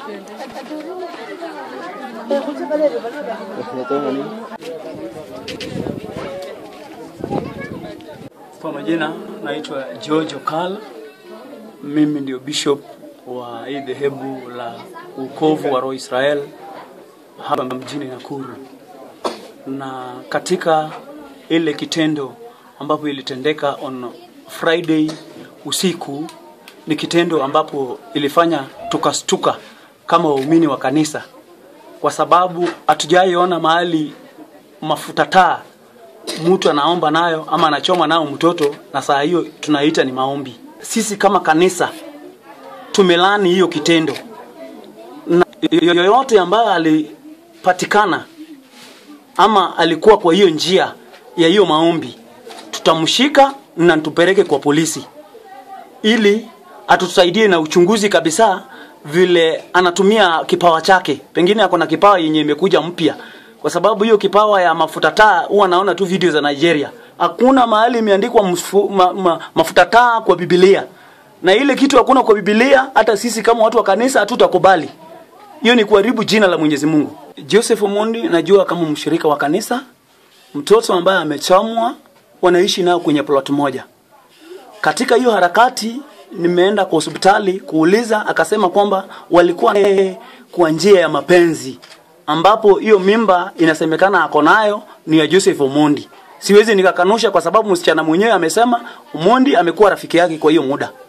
Kwa majina naitwa George Okala. Mimi ndio bishop wa hii dhehebu la ukovu wa Roho Israel hapa mjini Nakuru, na katika ile kitendo ambapo ilitendeka on Friday usiku ni kitendo ambapo ilifanya tukastuka kama waumini wa kanisa, kwa sababu hatujaiona mahali mafuta taa mtu anaomba nayo ama anachoma nayo mtoto, na saa hiyo tunaita ni maombi. Sisi kama kanisa tumelani hiyo kitendo, na yoyote ambayo alipatikana ama alikuwa kwa hiyo njia ya hiyo maombi, tutamshika na tupeleke kwa polisi ili atusaidie na uchunguzi kabisa, vile anatumia kipawa chake. Pengine ako na kipawa yenye imekuja mpya, kwa sababu hiyo kipawa ya mafuta taa huwa naona tu video za Nigeria. Hakuna mahali imeandikwa mfu- ma, ma, mafuta taa kwa Biblia, na ile kitu hakuna kwa Biblia. Hata sisi kama watu wa kanisa hatutakubali. Hiyo ni kuharibu jina la Mwenyezi Mungu. Joseph Omondi najua kama mshirika wa kanisa, mtoto ambaye amechamwa, wanaishi nao kwenye plot moja. Katika hiyo harakati nimeenda kwa hospitali kuuliza, akasema kwamba walikuwa naye kwa njia ya mapenzi, ambapo hiyo mimba inasemekana ako nayo ni ya Joseph Omondi. Siwezi nikakanusha kwa sababu msichana mwenyewe amesema Omondi amekuwa rafiki yake kwa hiyo muda.